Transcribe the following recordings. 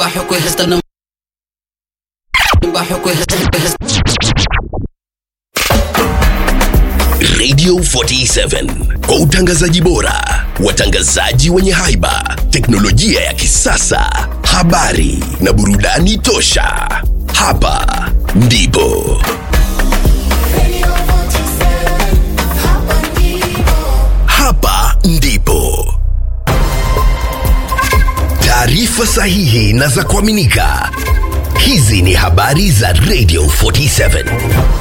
Bajo esta no Bajo Radio 47 kwa utangazaji bora, watangazaji wenye haiba, teknolojia ya kisasa, habari na burudani tosha. Hapa ndipo hapa ndipo taarifa sahihi na za kuaminika. Hizi ni habari za Radio 47.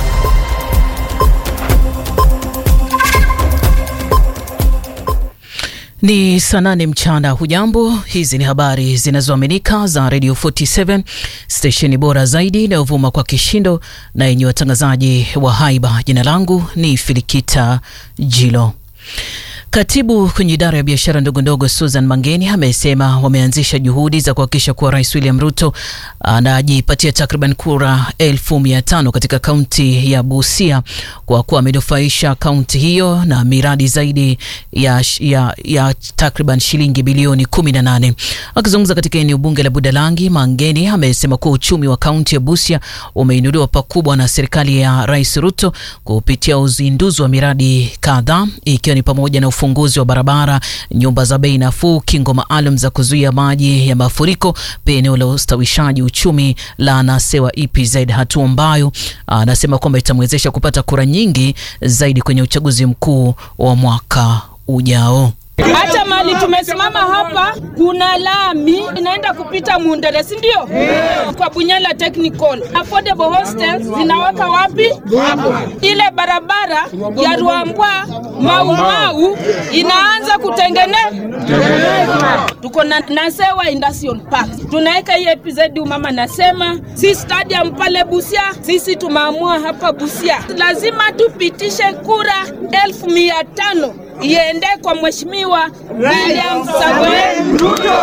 Ni saa nane mchana. Hujambo, hizi ni habari zinazoaminika za Radio 47 stesheni bora zaidi inayovuma kwa kishindo na yenye watangazaji wa haiba. Jina langu ni Filikita Jilo. Katibu kwenye idara ya biashara ndogo ndogo Susan Mangeni amesema wameanzisha juhudi za kuhakikisha kuwa Rais William Ruto anajipatia takriban kura elfu mia tano katika kaunti ya Busia kwa kuwa amenufaisha kaunti hiyo na miradi zaidi ya, ya, ya takriban shilingi bilioni 18. Akizungumza katika eneo bunge la Budalangi, Mangeni amesema kuwa uchumi wa kaunti ya Busia umeinuliwa pakubwa na serikali ya Rais Ruto kupitia uzinduzi wa miradi kadhaa ikiwa ni pamoja na ufunguzi wa barabara, nyumba za bei nafuu, kingo maalum za kuzuia maji ya mafuriko, pia eneo la ustawishaji uchumi la Nasewa EPZ, hatua ambayo anasema kwamba itamwezesha kupata kura nyingi zaidi kwenye uchaguzi mkuu wa mwaka ujao. Hata mali tumesimama hapa, kuna lami inaenda kupita Mundere, si ndio? Kwa Bunyala Technical affordable hostels zinaweka wapi? Hapo. Ile barabara ya Ruambwa Mau Mau inaanza kutengenezwa. Tuko na Nasewa Industrial Park, tunaweka hii EPZ. Mama nasema si stadium pale Busia, sisi tumeamua hapa Busia lazima tupitishe kura elfu mia tano iende kwa mheshimiwa William Samoei Ruto.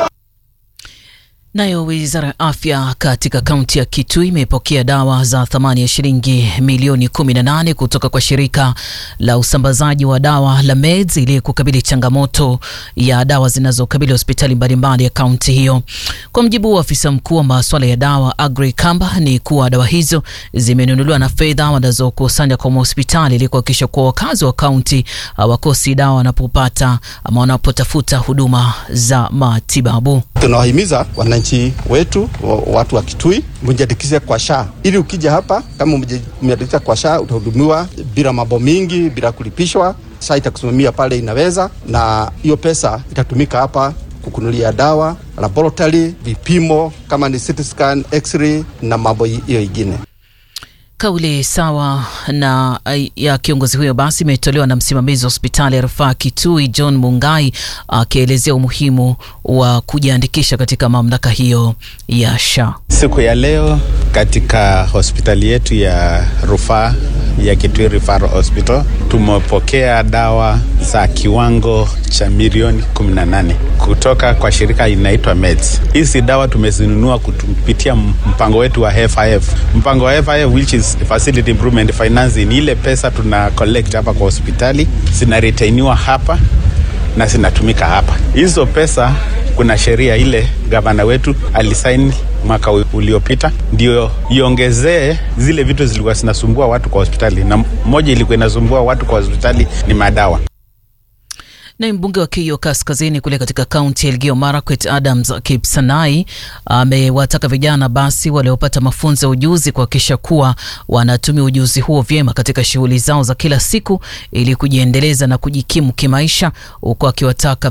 Nayo wizara ya afya katika kaunti ya Kitui imepokea dawa za thamani ya shilingi milioni 18 kutoka kwa shirika la usambazaji wa dawa la Meds ili kukabili changamoto ya dawa zinazokabili hospitali mbalimbali ya kaunti hiyo. Kwa mjibu wa afisa mkuu wa masuala ya dawa Agri Kamba, ni kuwa dawa hizo zimenunuliwa na fedha wanazokusanya kwa hospitali ili kuhakikisha kuwa wakazi wa kaunti hawakosi dawa wanapopata ama wanapotafuta huduma za matibabu. Tunawahimiza wananchi wetu watu wa Kitui mjiandikishe kwa SHA ili ukija hapa kama umejiandikisha kwa SHA utahudumiwa bila mambo mingi, bila kulipishwa. SHA itakusimamia pale inaweza, na hiyo pesa itatumika hapa kukunulia dawa, laboratory, vipimo kama ni CT scan, x-ray na mambo hiyo ingine. Kauli sawa na ya kiongozi huyo basi imetolewa na msimamizi wa hospitali ya rufaa Kitui John Mungai akielezea umuhimu wa kujiandikisha katika mamlaka hiyo ya SHA. Siku ya leo katika hospitali yetu ya rufaa ya Kitui Referral Hospital tumepokea dawa za kiwango cha milioni 18 kutoka kwa shirika inaitwa Meds. Hizi dawa tumezinunua kupitia mpango wetu wa FIF. Mpango wa FIF which is Facility Improvement Finance, ni ile pesa tuna collect hapa kwa hospitali zinaretainiwa hapa na zinatumika hapa. Hizo pesa kuna sheria ile gavana wetu alisaini mwaka uliopita ndio iongezee zile vitu zilikuwa zinasumbua watu kwa hospitali, na moja ilikuwa inasumbua watu kwa hospitali ni madawa. Naye mbunge wa Keio Kaskazini kule katika kaunti ya Elgeyo Marakwet, Adams Kipsanai amewataka vijana basi waliopata mafunzo ya ujuzi kuhakikisha kuwa wanatumia ujuzi huo vyema katika shughuli zao za kila siku ili kujiendeleza na kujikimu kimaisha, huku akiwataka